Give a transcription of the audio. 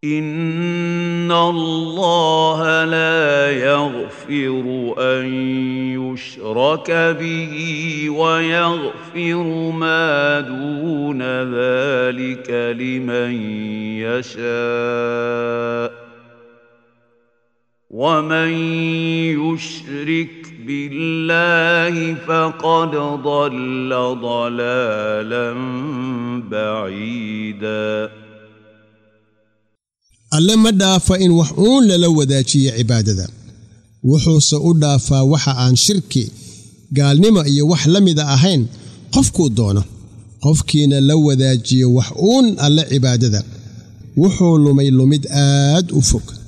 ان الله لا يغفر ان يشرك به ويغفر ما دون ذلك لمن يشاء ومن يشرك بالله فقد ضل ضلالا بعيدا alle ma dhaafa in wax uun lala wadaajiyo cibaadada wuxuuse u dhaafaa waxa aan shirki gaalnimo iyo wax la mida ahayn qofkuu doono qofkiina la wadaajiyo wax uun alle cibaadada wuxuu lumay lumid aad u fog